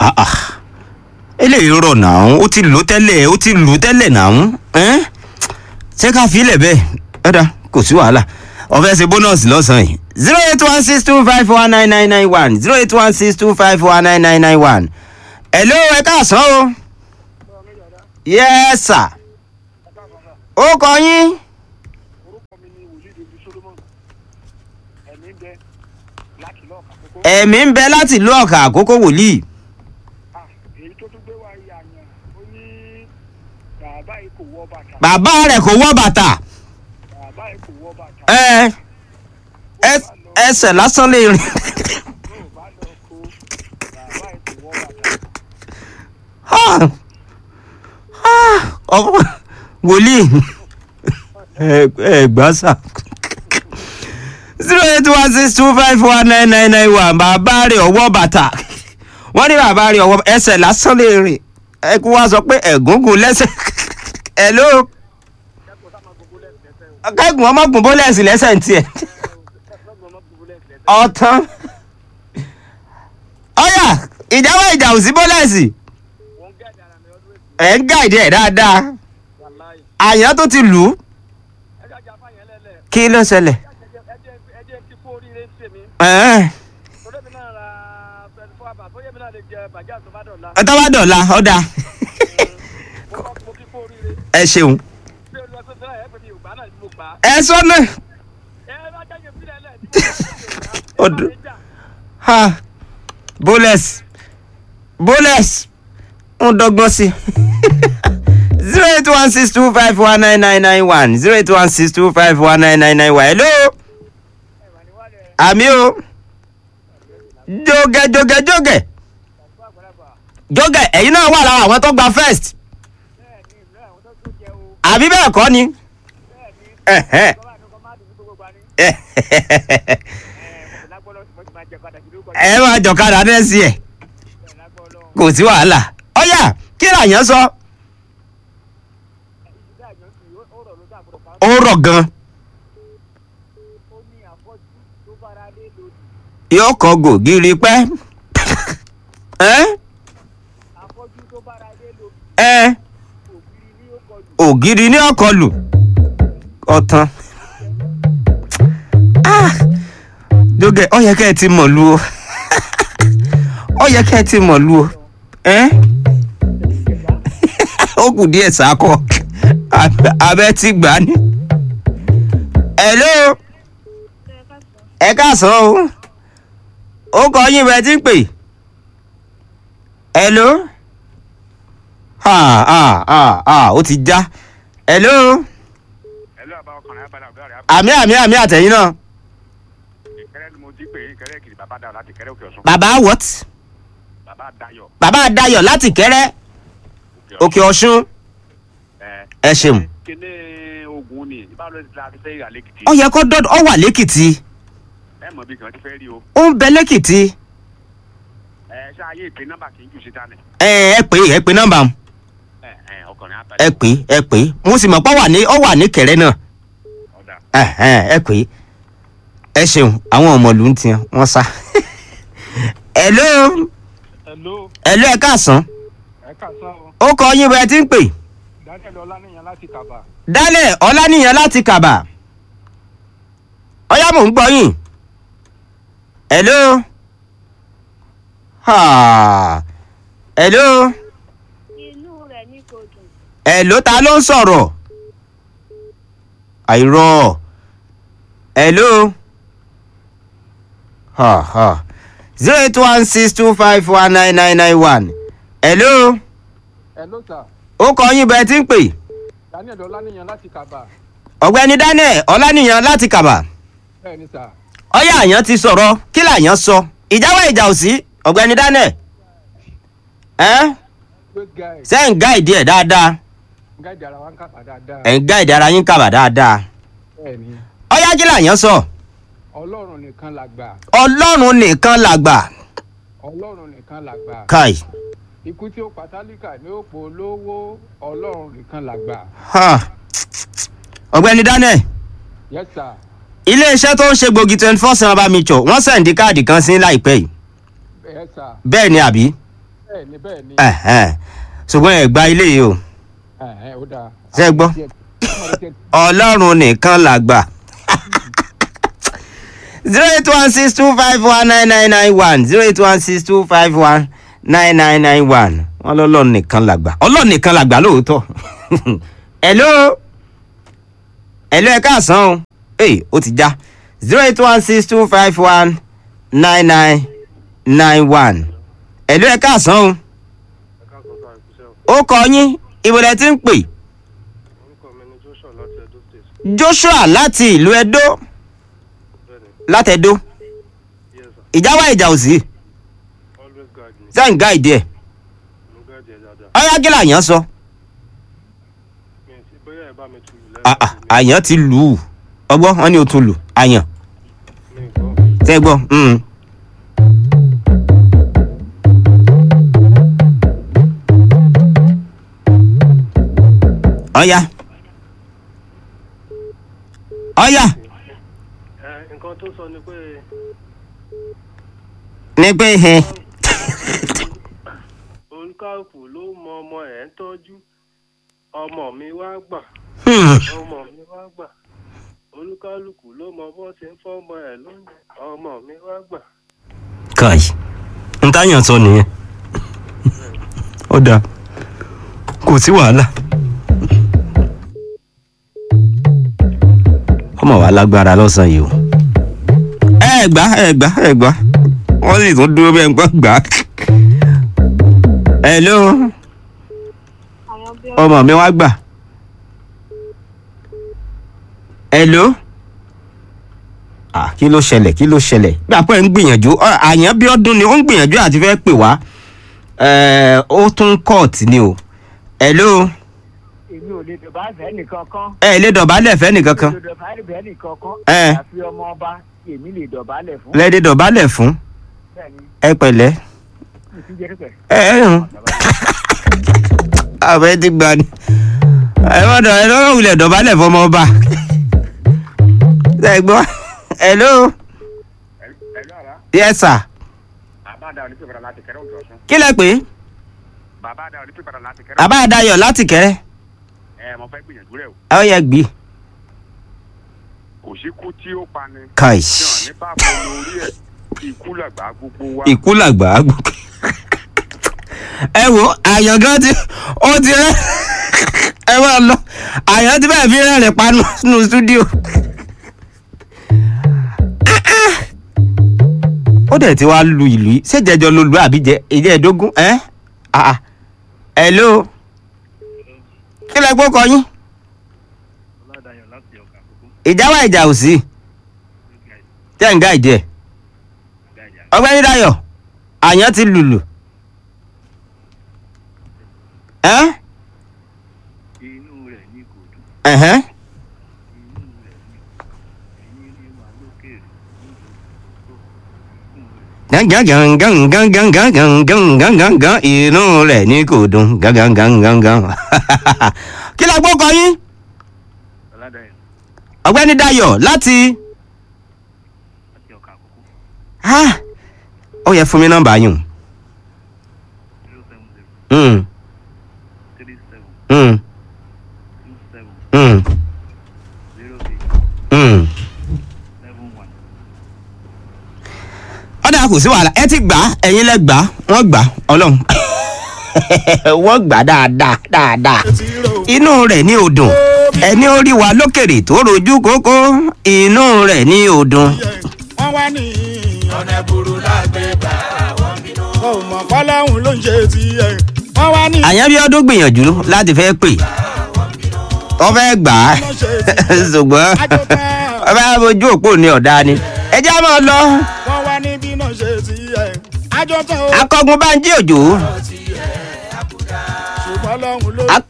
Ah, ah. eléyìí rọ̀ náà ó ti lò tẹ́lẹ̀ ó ti lò tẹ́lẹ̀ náà ẹ́n? ṣé ká fi ilẹ̀ bẹ́ẹ̀ ẹ̀dá kò sí wàhálà ọ̀fẹ́ ṣe bónọ́ọ̀sì lọ́sàn-án yìí zero eight one six two five one nine nine nine one zero eight one six two five one nine nine nine one hello ẹ káàsán o yes sir ó kọ yín orúkọ mi ni wòlíì david solomon ẹ̀mí ń bẹ láti lọ́ọ̀ka kókó. ẹ̀mí ń bẹ láti ìlú ọ̀kà àkókò wòlíì Ah, èyí tó tún gbé wá yìí àyàn ó ní bàbá yìí kò wọ bàtà bàbá rẹ̀ kò wọ́ bàtà bàbá yìí kò wọ bàtà. ẹ ẹ- ẹsẹ̀ lásán lè rìn. yóò bá lọ kó bàbá yìí kò wọ bàtà. Ah! Ah! ọmọ wòlíì ẹ ẹ gbà sà zero eight one six two five one nine nine nine one bàbá rẹ̀ ọwọ́ bàtà wọ́n ní bàbá rẹ̀ ọwọ́ ẹsẹ̀ lásán lè rìn ẹ kú wá sọ pé ẹ̀gúngún lẹ́sẹ̀ hello kẹ́gùn ọmọkùn bólẹ̀sì lẹ́sẹ̀ ń tiẹ̀ ọ̀tán ọ̀yà ìjáwọ́ ìjà ò sí bólẹ̀sì wọ́n gẹ́ àdàrà mi ọdún èsì ẹ̀ ń gáìdì ẹ̀ dáadáa wàláì. àyàn tó ti lù ú ẹ jájà fáyẹn lẹ́lẹ̀ kí ló ṣẹlẹ̀ ẹ jẹ́ kí kú oríire ń tèmi ẹ̀ẹ́n, torí mi náà ra twenty four hours bóyá mi náà lè jẹ bàjẹ́ àtúbà dọ̀la. ẹ tọ́ bá dọ̀la ọ̀dà mo kọ́ mo kí kú oríire ẹ ṣeun bí olùwà tó fẹ́ràn ẹ̀ pé mi ò gbà náà ni mo gbà á. ẹ sọ́nà ẹ bá jáde sílẹ̀ lẹ̀ ní mo Ọdún. kọ́ jà. ha bólẹ̀s bólẹ̀s ń dọ́gbọ́n sí zero eight one six two five one nine nine nine one zero eight one six two five one nine nine nine one hello àmì o jógẹ jógẹ jógẹ jógẹ ẹ̀yin náà wà lára àwọn tó gba first àbí bẹ́ẹ̀ kọ́ ni. Ẹ̀hẹ́. ẹ máa jọ̀kadà nẹ́ẹ̀sì ẹ̀ kò sí wàhálà ọ̀yà kí làyàn sọ ó rọ̀ gan yóò kọ gògiri pẹ́ ẹ́ ẹ́ ògiri ní ọkọlù ọ̀tàn Ah! jógẹ ọ yẹ kẹ́ ẹ ti mọ̀ lu o ọ yẹ kẹ́ ẹ ti mọ̀ lu o ẹ́ ó kù díẹ̀ sákọ̀ Abẹ- abẹ́ ti gbà á ní. hello ẹ káàsán o ó kọ yín bẹ́ẹ̀ tí ń pè hello ah ah ah ah ó ti já hello ẹlú àbá ọkùnrin abala ọgá rẹ àmì àmì àmì àtẹ̀yìn náà ìkẹrẹ ni mo jí pé ìkẹrẹ kiri bàbá dayọ láti kẹrẹ òkè ọsùn bàbá what bàbá dayọ bàbá Dayọ̀ láti kẹ́rẹ́ òkè ọ̀ṣun ẹ ẹ ṣeun kíní ogun ni ìbáwọ ti la ti fẹ́ yà lẹ́kìtì ó yẹ kó dọ́dọ̀ ó wà lẹ́kìtì ẹ mọ̀ bí kìí ti fẹ́ rí o ó ń bẹ lẹ́kìtì ẹ ṣe ayé ìpín nọ́mbà kì í jù síta ni ẹ ẹ pè é ẹ pè nọ́mbà m ẹ ẹ ọkùnrin ẹ abala pè é ẹ pè é mo sì mọ̀ pé ó wà ní ó wà ní kẹ̀rẹ́ náà ọ̀dà Ẹhẹ́n, ẹ pè é ẹ ṣeun àwọn ọmọlù ń tiẹ̀ wọ́n sá hello hello hello ẹ káàsán ẹ kàṣán o ó kọ yín bẹ́ẹ̀ tí ń pè daniel ọlánìyàn láti kàbà dálẹ̀ ọláníyàn láti kàbà ọyá mò ń gbọ́ yín hello ha hello inú rẹ̀ ní kò dùn. hello ta ló ń sọ̀rọ̀ àìrọ̀ hello ha ha zero eight one six two five one nine nine nine one hello hello sir ó kọ yín bẹ́ẹ̀ tí ń pè daniel ọlánìyàn láti kàbà ọ̀gbẹ́ni daniel ọláníyàn láti kàbà bẹ́ẹ̀ ni sir ọyá àyàn ti sọ̀rọ̀ kí làyàn sọ ìjáwọ́ ìjà ò sí ọ̀gbẹ́ni daniel ẹ́ great guy ṣe ń gáìdì ẹ̀ dáadáa gáàdì ara wa ń kàbà dáadáa ẹ̀ ń gáìdì ara yín kàbà dáadáa bẹ́ẹ̀ ni ọyá kí làyàn sọ ọlọ́run nìkan làgbà ọlọ́run nìkan làgbà ọlọ́run nìkan làgbà káì ikú tí ó pàtálíkà ní òpó olówó ọlọ́run nìkan làgbà ha. ọ̀gbẹ́ni daniel yes sir iléeṣẹ́ tó ń ṣe gbòógì twenty four seven bá mi jọ wọ́n sẹ̀ǹdí káàdì kan sí láìpẹ́ yìí yes sir bẹ́ẹ̀ ni àbí bẹ́ẹ̀ ni bẹ́ẹ̀ ni Ẹ̀hẹ́n. ṣùgbọ́n ẹ̀ gba ilé yìí o ẹ̀hẹ́n, ó dáa. Ṣé ẹ gbọ́? ọlọ́run nìkan làgbà zero eight one six two five one nine nine nine one zero eight one six two five one nine nine nine one wọn lọ́lọ́run nìkan làgbà ọlọ́run nìkan làgbà lóòótọ́ hello hello ẹ káàsán o ee ó ti já zero eight one six two five one nine nine nine one hello ẹ káàsán o ẹ̀ka àkọ́kọ́ àìkúṣẹ́ ó kọ yín ìbòlẹ̀ tí ń pè orúkọ mi ni joshua láti edo state joshua láti ìlú edo bẹ́ẹ̀ ni látẹ̀dó yes sir ìjà wá ìjà ò sí always guide me sẹ́yìn gáìdì ẹ̀ mo guide ẹ dáadáa ọ̀yá kí làyàn sọ mi ì sí bóyá ẹ bá mi tu ìlú À- à, àyàn ti lù ú ọgbọ́n wọn ni o tún lù àyàn mi ì gbọ́ tẹ́ gbọ́ mm. ọ̀yá ọ̀yá ẹ nǹkan tó sọ ni pé ní pé hẹ́n olùkàkù ló mọ ọmọ ẹ̀ ń tọ́jú ọmọ mi wá gbà Hmm. ọmọ mi wá gbà olúkálùkù ló mọ bó ṣe ń fọmọ ẹ lóúnjẹ ọmọ mi wá gbà. kai n táyàn sọ nìyẹn ó dáa kò sí wàhálà ọmọ wa lágbára lọ́sàn yìí o ẹ gbà ẹ gbà ẹ gbà wọ́n sì tún dúró bẹ́ẹ̀ gbọ́ gbà hello àwọn bí ọmọ mi wá gbà hello ah kí ló ṣẹlẹ̀ kí ló ṣẹlẹ̀ bí àpò ẹ̀ ń gbìyànjú ọ, àyàn bí ọdún ni ó ń gbìyànjú àti fẹ́ pè wá ẹ̀, ó tún kọ́ọ̀tì ni o hello èmi ò lè dọ̀bá fẹ́ nìkan kan. ẹ lè dọ̀bálẹ̀ fẹ́ nìkan kan mi ò lè dọ̀bá fẹ́ nìkan kan. Ẹ. àfi ọmọ ọba èmi lè dọ̀bálẹ̀ fún. lẹ́ẹ̀dẹ̀ dọ̀bálẹ̀ fún bẹ́ẹ̀ni ẹ pẹ̀lẹ́ mi ti jẹ́ pípẹ́. ẹ ẹ hàn àbẹ ti gbà ni ẹ má dọ̀ ẹ lọ́wọ́ wulẹ̀ dọ̀bálẹ̀ fọmọ ọba ẹ gbọ́ hello ẹ̀lú àrà yes sir bàbá àdá òní pípẹ́ láti kẹrẹ́ òjò ọ̀sán. kí lẹ pé bàbá àdá òní pípẹ́ láti kẹrẹ́. bàbá adayọ̀ láti kẹrẹ ẹ mo fẹ́ gbìyànjú rẹ̀ o. ẹ ó yẹ gbé kò sí kú tí ó pani. kai tí wọn ní báàbò lórí ẹ̀ ikú làgbà gbogbo wa. ikú làgbà gbogbo ẹ wo àyàn gan ti ó ti rẹ ẹ máa lọ àyàn ti bẹ́ẹ̀ fi rẹ́rìn panu nínú stúdíò ó dẹ̀ ti wá lu ìlú yìí ṣèjẹjọ ló lu àbí jẹ ìjẹ ẹ̀dógún ẹ àà hello kí lẹ gbọ́ kọ yín ọládàyọ̀ láti ọ̀gá àkókò ìjà wà ìjà ò sí tẹ́ ń gá ìjẹ́ ọgbẹ́ni Dayọ̀ àyàn ti lùlù ẹ́ inú rẹ̀ ní kò dùn ẹ̀hẹ́n inú rẹ̀ ní ẹ̀yìn ní wà lókèrè gangan inú rẹ̀ ní kò dùn gangan kí la gbọ́ kọ yín ọládàyọ̀ ọgbẹ́ni Dayọ̀ láti láti ọ̀gá àkókò Ah, ó yẹ fún mi nọ́mbà yín zero seven zero Mm, three seven mm, two seven mm, zero eight mm. seven one. ọ̀dà kò sí wàhálà ẹ ti gbà á ẹ̀yin lẹ gbà á wọ́n gbà á ọlọ́run wọ́n gbà á dáadáa dáadáa inú rẹ̀ ní odùn ẹni ó rí wa lókèrè tó rojú kókó inú rẹ̀ ní odùn. wọ́n wá ní ọ̀nà ẹ̀bùrú lágbègbà àwọn bínú. wọn ò mọ̀ fọlọ́hún ló ń ṣe tiẹ̀. wọ́n wá ní àyànbíọ́dún gbìyànjú láti fẹ́ pè wọ́n fẹ́ gbà á ṣùgbọ́n wọ́n fẹ́ bójú òpó ní ọ̀dà ni ẹ jẹ́ á máa lọ wọ́n wá ní bí náà ṣe tiẹ̀. àjọ tán o akọgun bá ń jí òjò ṣùgbọ́n lọ́hún ló ak-